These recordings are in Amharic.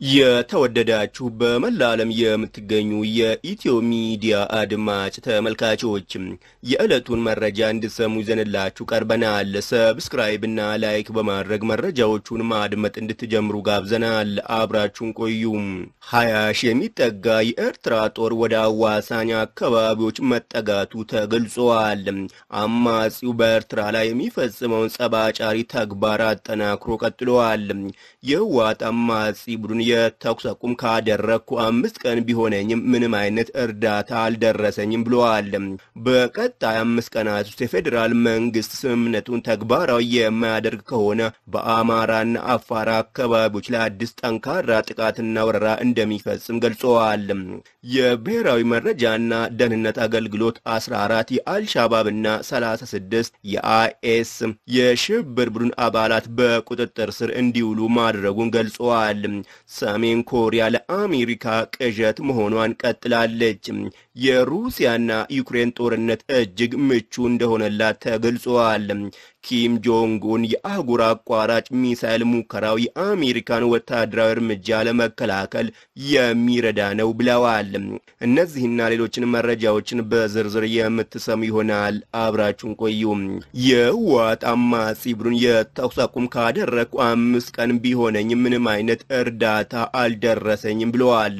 የተወደዳችሁ በመላ ዓለም የምትገኙ የኢትዮ ሚዲያ አድማጭ ተመልካቾች የዕለቱን መረጃ እንድትሰሙ ይዘንላችሁ ቀርበናል። ሰብስክራይብ እና ላይክ በማድረግ መረጃዎቹን ማድመጥ እንድትጀምሩ ጋብዘናል። አብራችሁን ቆዩ። ሀያ ሺህ የሚጠጋ የኤርትራ ጦር ወደ አዋሳኝ አካባቢዎች መጠጋቱ ተገልጿል። አማጺው በኤርትራ ላይ የሚፈጽመውን ጸባጫሪ ተግባር አጠናክሮ ቀጥሏል። የህወሓት አማጺ ቡድን የተኩስ አቁም ካደረግኩ አምስት ቀን ቢሆነኝም ምንም አይነት እርዳታ አልደረሰኝም ብለዋል። በቀጣይ አምስት ቀናት ውስጥ የፌዴራል መንግስት ስምምነቱን ተግባራዊ የማያደርግ ከሆነ በአማራና አፋር አካባቢዎች ላይ አዲስ ጠንካራ ጥቃትና ወረራ እንደሚፈጽም ገልጸዋል። የብሔራዊ መረጃና ደህንነት አገልግሎት 14 የአልሻባብና 36 የአይኤስ የሽብር ቡድን አባላት በቁጥጥር ስር እንዲውሉ ማድረጉን ገልጸዋል። ሰሜን ኮሪያ ለአሜሪካ ቅዠት መሆኗን ቀጥላለች። የሩሲያና ዩክሬን ጦርነት እጅግ ምቹ እንደሆነላት ተገልጿል። ኪም ጆንግ ኡን የአህጉር አቋራጭ ሚሳይል ሙከራው የአሜሪካን ወታደራዊ እርምጃ ለመከላከል የሚረዳ ነው ብለዋል። እነዚህና ሌሎችን መረጃዎችን በዝርዝር የምትሰሙ ይሆናል። አብራችሁን ቆዩ። የህወሓት አማጺ ቡድን የተኩስ አቁም ካደረግኩ አምስት ቀን ቢሆነኝ ምንም አይነት እርዳታ አልደረሰኝም ብለዋል።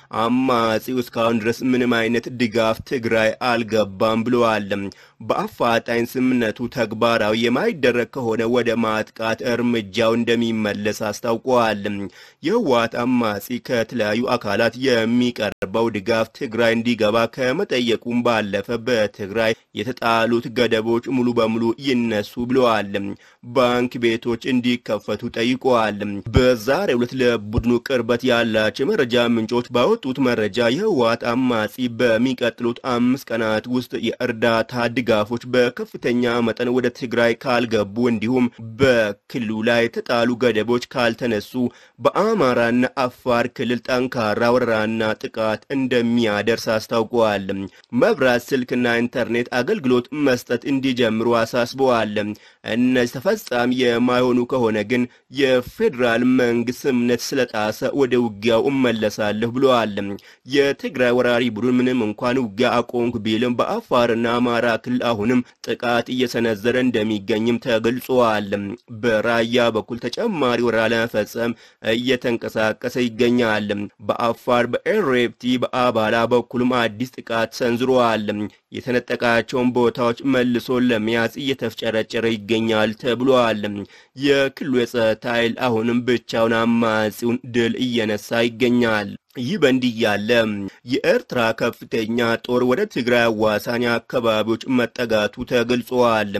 አማጺው እስካሁን ድረስ ምንም አይነት ድጋፍ ትግራይ አልገባም ብለዋል። በአፋጣኝ ስምምነቱ ተግባራዊ የማይደረግ ከሆነ ወደ ማጥቃት እርምጃው እንደሚመለስ አስታውቀዋል። የህወሓት አማጺ ከተለያዩ አካላት የሚቀርበው ድጋፍ ትግራይ እንዲገባ ከመጠየቁም ባለፈ በትግራይ የተጣሉት ገደቦች ሙሉ በሙሉ ይነሱ ብለዋል። ባንክ ቤቶች እንዲከፈቱ ጠይቀዋል። በዛሬው ዕለት ለቡድኑ ቅርበት ያላቸው የመረጃ ምንጮች ባወጡት መረጃ የህወሓት አማጺ በሚቀጥሉት አምስት ቀናት ውስጥ የእርዳታ ድጋፎች በከፍተኛ መጠን ወደ ትግራይ ካልገቡ እንዲሁም በክልሉ ላይ የተጣሉ ገደቦች ካልተነሱ በአማራና አፋር ክልል ጠንካራ ወረራና ጥቃት እንደሚያደርስ አስታውቀዋል። መብራት፣ ስልክና ኢንተርኔት አገልግሎት መስጠት እንዲጀምሩ አሳስበዋል። እነዚህ ተፈጻሚ የማይሆኑ ከሆነ ግን የፌዴራል መንግስት ስምምነት ስለጣሰ ወደ ውጊያው እመለሳለሁ ብለዋል። የትግራይ ወራሪ ቡድን ምንም እንኳን ውጊያ አቆምኩ ቢልም በአፋርና አማራ ክልል አሁንም ጥቃት እየሰነዘረ እንደሚገኝም ተገልጿል። በራያ በኩል ተጨማሪ ወረራ ለመፈጸም እየተንቀሳቀሰ ይገኛል። በአፋር በኤሬፕቲ በአባላ በኩልም አዲስ ጥቃት ሰንዝረዋል። የተነጠቃቸውን ቦታዎች መልሶ ለመያዝ እየተፍጨረጨረ ይገኛል ተብሏል። የክልሉ የጸጥታ ኃይል አሁንም ብቻውን አማጺውን ድል እየነሳ ይገኛል። ይህ በእንዲህ ያለ የኤርትራ ከፍተኛ ጦር ወደ ትግራይ አዋሳኝ አካባቢዎች መጠጋቱ ተገልጿል።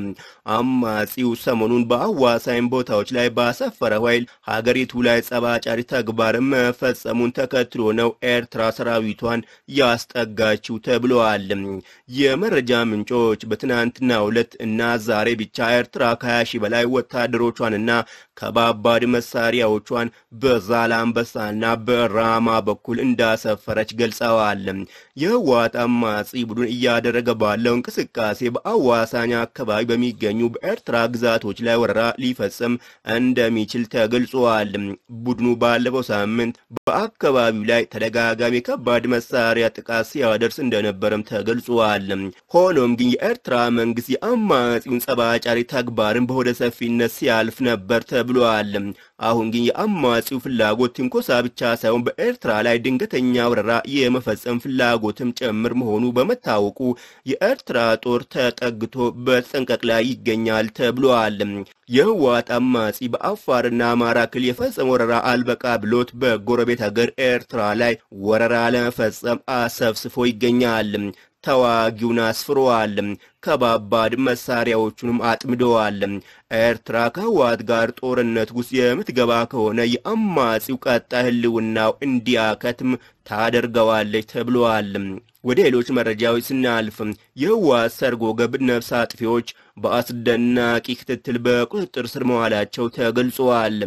አማጺው ሰሞኑን በአዋሳኝ ቦታዎች ላይ ባሰፈረው ኃይል ሀገሪቱ ላይ ጸባጫሪ ተግባር መፈጸሙን ተከትሎ ነው ኤርትራ ሰራዊቷን ያስጠጋችው ተብለዋል። የመረጃ ምንጮች በትናንትናው ዕለት እና ዛሬ ብቻ ኤርትራ ከ20 ሺህ በላይ ወታደሮቿንና ከባባድ መሳሪያዎቿን በዛላምበሳና በራማ በኩል እንዳሰፈረች ገልጸዋል። የህወሓት አማጺ ቡድን እያደረገ ባለው እንቅስቃሴ በአዋሳኝ አካባቢ በሚገኙ በኤርትራ ግዛቶች ላይ ወረራ ሊፈጽም እንደሚችል ተገልጿል። ቡድኑ ባለፈው ሳምንት በአካባቢው ላይ ተደጋጋሚ ከባድ መሳሪያ ጥቃት ሲያደርስ እንደነበረም ተገልጿል። ሆኖም ግን የኤርትራ መንግስት የአማጺውን ጸባጫሪ ተግባርን በሆደ ሰፊነት ሲያልፍ ነበር ተብሏል። አሁን ግን የአማጺው ፍላጎት ትንኮሳ ብቻ ሳይሆን በኤርትራ ላይ ድንገተኛ ወረራ የመፈጸም ፍላጎትም ጭምር መሆኑ በመታወቁ የኤርትራ ጦር ተጠግቶ በተጠንቀቅ ላይ ይገኛል ተብሏል። የህወሓት አማጺ በአፋርና አማራ ክልል የፈጸመ ወረራ አልበቃ ብሎት በጎረቤት ሀገር ኤርትራ ላይ ወረራ ለመፈጸም አሰብስፎ ይገኛል። ተዋጊውን አስፍረዋል። ከባባድ መሳሪያዎቹንም አጥምደዋል። ኤርትራ ከህወሓት ጋር ጦርነት ውስጥ የምትገባ ከሆነ የአማጺው ቀጣይ ህልውናው እንዲያከትም ታደርገዋለች ተብለዋል። ወደ ሌሎች መረጃዎች ስናልፍ የህወሓት ሰርጎ ገብ ነፍስ አጥፊዎች በአስደናቂ ክትትል በቁጥጥር ስር መዋላቸው ተገልጿል።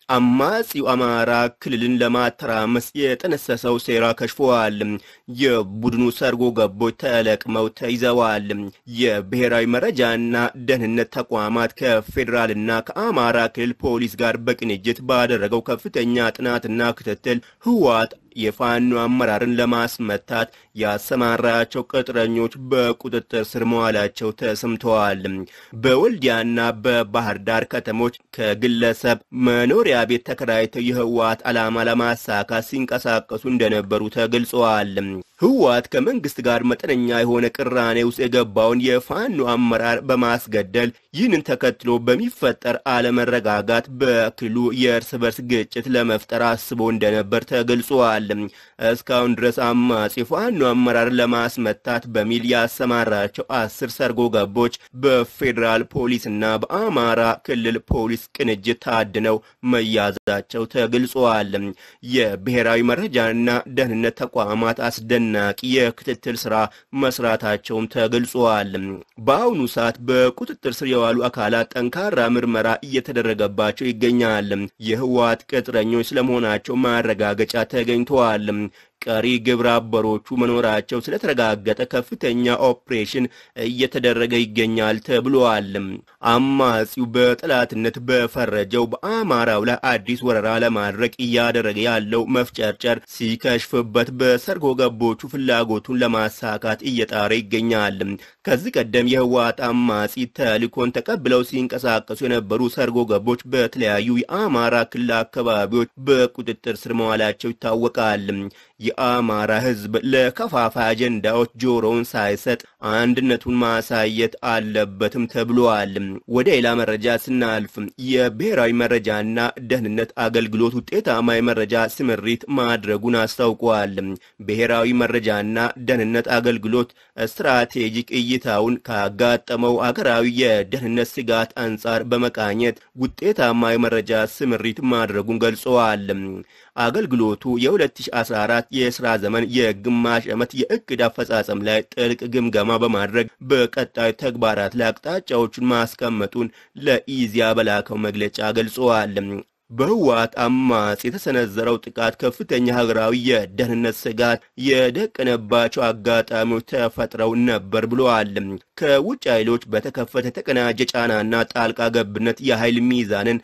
አማጺው አማራ ክልልን ለማተራመስ የጠነሰሰው ሴራ ከሽፈዋል። የቡድኑ ሰርጎ ገቦች ተለቅመው ተይዘዋል። የብሔራዊ መረጃና ደህንነት ተቋማት ከፌዴራልና ከአማራ ክልል ፖሊስ ጋር በቅንጅት ባደረገው ከፍተኛ ጥናትና ክትትል ህወሓት የፋኖ አመራርን ለማስመታት ያሰማራቸው ቅጥረኞች በቁጥጥር ስር መዋላቸው ተሰምተዋል። በወልዲያና በባህር ዳር ከተሞች ከግለሰብ መኖሪያ ቤት ተከራይተው የህወሓት ዓላማ ለማሳካት ሲንቀሳቀሱ እንደነበሩ ተገልጸዋል። ህወሓት ከመንግስት ጋር መጠነኛ የሆነ ቅራኔ ውስጥ የገባውን የፋኖ አመራር በማስገደል ይህንን ተከትሎ በሚፈጠር አለመረጋጋት በክልሉ የእርስ በርስ ግጭት ለመፍጠር አስቦ እንደነበር ተገልጿል። እስካሁን ድረስ አማጺ ፋኖ አመራር ለማስመታት በሚል ያሰማራቸው አስር ሰርጎ ገቦች በፌዴራል ፖሊስና በአማራ ክልል ፖሊስ ቅንጅት ታድነው መያዛቸው ተገልጿል። የብሔራዊ መረጃና ደህንነት ተቋማት አስደናቂ የክትትል ስራ መስራታቸውም ተገልጿል። በአሁኑ ሰዓት በቁጥጥር ስር የዋሉ አካላት ጠንካራ ምርመራ እየተደረገባቸው ይገኛል። የህወሓት ቅጥረኞች ስለመሆናቸው ማረጋገጫ ተገኝተዋል። ቀሪ ግብረ አበሮቹ መኖራቸው ስለተረጋገጠ ከፍተኛ ኦፕሬሽን እየተደረገ ይገኛል ተብሏል። አማጺው በጠላትነት በፈረጀው በአማራው ላይ አዲስ ወረራ ለማድረግ እያደረገ ያለው መፍጨርጨር ሲከሽፍበት በሰርጎ ገቦቹ ፍላጎቱን ለማሳካት እየጣረ ይገኛል። ከዚህ ቀደም የህወሓት አማጺ ተልእኮን ተቀብለው ሲንቀሳቀሱ የነበሩ ሰርጎ ገቦች በተለያዩ የአማራ ክልል አካባቢዎች በቁጥጥር ስር መዋላቸው ይታወቃል። የአማራ ህዝብ ለከፋፋይ አጀንዳዎች ጆሮውን ሳይሰጥ አንድነቱን ማሳየት አለበትም ተብሏል። ወደ ሌላ መረጃ ስናልፍ የብሔራዊ መረጃና ደህንነት አገልግሎት ውጤታማ የመረጃ ስምሪት ማድረጉን አስታውቋል። ብሔራዊ መረጃና ደህንነት አገልግሎት ስትራቴጂክ እይታውን ካጋጠመው አገራዊ የደህንነት ስጋት አንጻር በመቃኘት ውጤታማ የመረጃ ስምሪት ማድረጉን ገልጸዋል። አገልግሎቱ የ2014 የስራ ዘመን የግማሽ ዓመት የእቅድ አፈጻጸም ላይ ጥልቅ ግምገማ በማድረግ በቀጣይ ተግባራት ላይ አቅጣጫዎቹን ማስቀመጡን ለኢዚያ በላከው መግለጫ ገልጸዋል። በህወሓት አማጺ የተሰነዘረው ጥቃት ከፍተኛ ሀገራዊ የደህንነት ስጋት የደቀነባቸው አጋጣሚዎች ተፈጥረው ነበር ብለዋል። ከውጭ ኃይሎች በተከፈተ የተቀናጀ ጫናና ጣልቃ ገብነት የኃይል ሚዛንን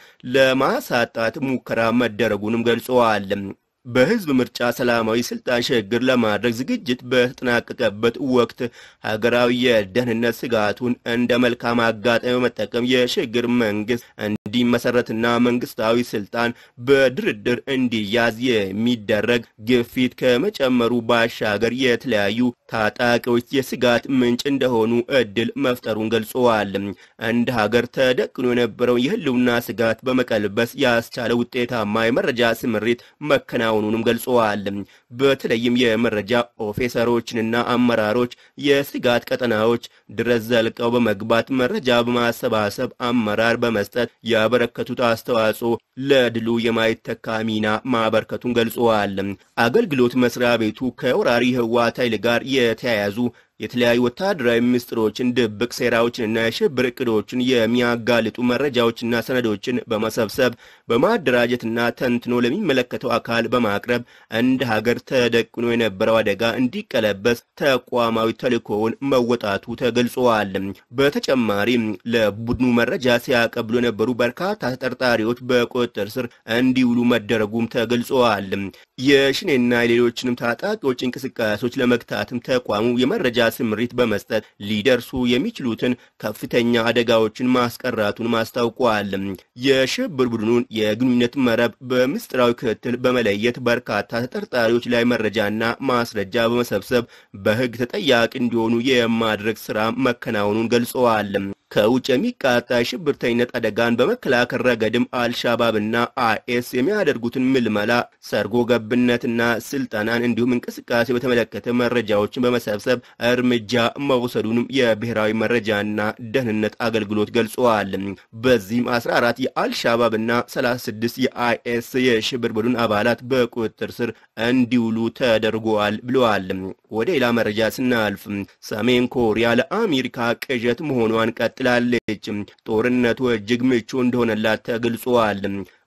ለማሳጣት ሙከራ መደረጉንም ገልጸዋል። በህዝብ ምርጫ ሰላማዊ ስልጣን ሽግግር ለማድረግ ዝግጅት በተጠናቀቀበት ወቅት ሀገራዊ የደህንነት ስጋቱን እንደ መልካም አጋጣሚ በመጠቀም የሽግግር መንግስት እንዲመሰረትና መንግስታዊ ስልጣን በድርድር እንዲያዝ የሚደረግ ግፊት ከመጨመሩ ባሻገር የተለያዩ ታጣቂዎች የስጋት ምንጭ እንደሆኑ እድል መፍጠሩን ገልጸዋል። እንደ ሀገር ተደቅኖ የነበረው የህልውና ስጋት በመቀልበስ ያስቻለ ውጤታማ የመረጃ ስምሪት መከናወኑንም ገልጸዋል። በተለይም የመረጃ ኦፊሰሮችንና አመራሮች የስጋት ቀጠናዎች ድረስ ዘልቀው በመግባት መረጃ በማሰባሰብ አመራር በመስጠት ያበረከቱት አስተዋጽኦ ለድሉ የማይተካ ሚና ማበርከቱን ገልጸዋል። አገልግሎት መስሪያ ቤቱ ከወራሪ ህወሓት ኃይል ጋር የተያያዙ የተለያዩ ወታደራዊ ምስጢሮችን፣ ድብቅ ሴራዎችንና የሽብር እቅዶችን የሚያጋልጡ መረጃዎችና ሰነዶችን በመሰብሰብ በማደራጀትና ተንትኖ ለሚመለከተው አካል በማቅረብ እንደ ሀገር ተደቅኖ የነበረው አደጋ እንዲቀለበስ ተቋማዊ ተልእኮውን መወጣቱ ተገልጸዋል። በተጨማሪም ለቡድኑ መረጃ ሲያቀብሉ የነበሩ በርካታ ተጠርጣሪዎች በቁጥጥር ስር እንዲውሉ መደረጉም ተገልጸዋል። የሽኔና የሌሎችንም ታጣቂዎች እንቅስቃሴዎች ለመግታትም ተቋሙ የመረጃ ስምሪት በመስጠት ሊደርሱ የሚችሉትን ከፍተኛ አደጋዎችን ማስቀራቱን አስታውቋል። የሽብር ቡድኑን የግንኙነት መረብ በምስጢራዊ ክትትል በመለየት በርካታ ተጠርጣሪዎች ላይ መረጃና ማስረጃ በመሰብሰብ በሕግ ተጠያቂ እንዲሆኑ የማድረግ ስራ መከናወኑን ገልጸዋል። ከውጭ የሚቃጣ የሽብርተኝነት አደጋን በመከላከል ረገድም አልሻባብና አይኤስ የሚያደርጉትን ምልመላ፣ ሰርጎ ገብነትና ስልጠናን እንዲሁም እንቅስቃሴ በተመለከተ መረጃዎችን በመሰብሰብ እርምጃ መውሰዱንም የብሔራዊ መረጃና ደህንነት አገልግሎት ገልጸዋል። በዚህም 14 የአልሻባብና 36 የአይኤስ የሽብር ቡድን አባላት በቁጥጥር ስር እንዲውሉ ተደርጓል ብለዋል። ወደ ሌላ መረጃ ስናልፍ ሰሜን ኮሪያ ለአሜሪካ ቅዠት መሆኗን ቀጥላለች። ጦርነቱ እጅግ ምቹ እንደሆነላት ተገልጿል።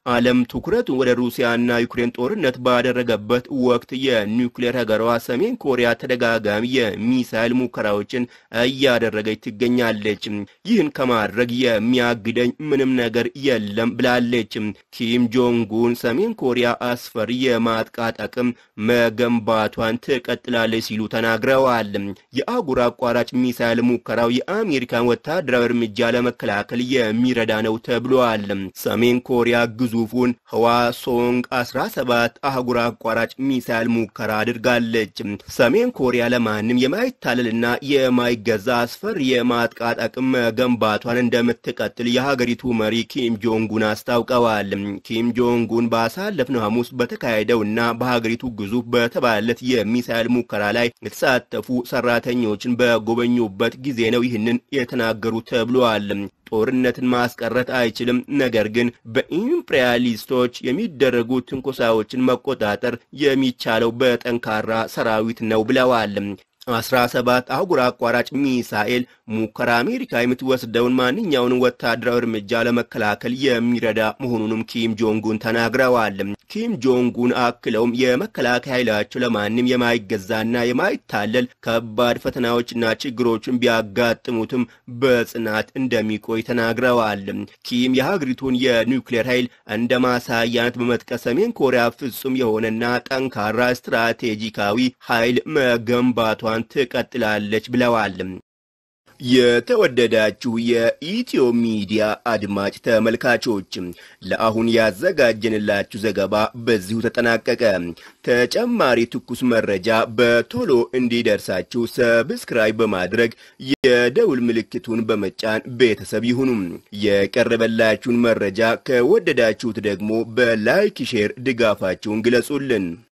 ዓለም ትኩረቱን ወደ ሩሲያና ዩክሬን ጦርነት ባደረገበት ወቅት የኒውክሌር ሀገሯ ሰሜን ኮሪያ ተደጋጋሚ የሚሳይል ሙከራዎችን እያደረገች ትገኛለች። ይህን ከማድረግ የሚያግደኝ ምንም ነገር የለም ብላለች። ኪም ጆንጉን ሰሜን ኮሪያ አስፈሪ የማጥቃት አቅም መገንባቷን ትቀጥላለች ሲሉ ተናግረዋል። የአህጉር አቋራጭ ሚሳይል ሙከራው የአሜሪካን ወታደራዊ እርምጃ ለመከላከል የሚረዳ ነው ተብሏል። ሰሜን ኮሪያ ግዙፉን ህዋሶንግ 17 አህጉር አቋራጭ ሚሳይል ሙከራ አድርጋለች። ሰሜን ኮሪያ ለማንም የማይታለልና የማይገዛ አስፈሪ የማጥቃት አቅም መገንባቷን እንደምትቀጥል የሀገሪቱ መሪ ኪም ጆንጉን አስታውቀዋል። ኪም ጆንጉን ባሳለፍነው ሐሙስ በተካሄደውና በሀገሪቱ ግዙፍ በተባለለት የሚሳይል ሙከራ ላይ የተሳተፉ ሰራተኞችን በጎበኙበት ጊዜ ነው ይህንን የተናገሩ ተብሏል። ጦርነትን ማስቀረት አይችልም፣ ነገር ግን በኢምፔሪያሊስቶች የሚደረጉ ትንኮሳዎችን መቆጣጠር የሚቻለው በጠንካራ ሰራዊት ነው ብለዋል። አስራ ሰባት አህጉር አቋራጭ ሚሳኤል ሙከራ አሜሪካ የምትወስደውን ማንኛውንም ወታደራዊ እርምጃ ለመከላከል የሚረዳ መሆኑንም ኪም ጆንጉን ተናግረዋል። ኪም ጆንጉን አክለውም የመከላከያ ኃይላቸው ለማንም የማይገዛና የማይታለል ከባድ ፈተናዎችና ችግሮችን ቢያጋጥሙትም በጽናት እንደሚቆይ ተናግረዋል። ኪም የሀገሪቱን የኒውክሌር ኃይል እንደ ማሳያነት በመጥቀስ ሰሜን ኮሪያ ፍጹም የሆነና ጠንካራ ስትራቴጂካዊ ኃይል መገንባቷን ትቀጥላለች ብለዋል። የተወደዳችሁ የኢትዮ ሚዲያ አድማጭ ተመልካቾች ለአሁን ያዘጋጀንላችሁ ዘገባ በዚሁ ተጠናቀቀ። ተጨማሪ ትኩስ መረጃ በቶሎ እንዲደርሳችሁ ሰብስክራይብ በማድረግ የደውል ምልክቱን በመጫን ቤተሰብ ይሁኑ። የቀረበላችሁን መረጃ ከወደዳችሁት ደግሞ በላይክ ሼር ድጋፋችሁን ግለጹልን።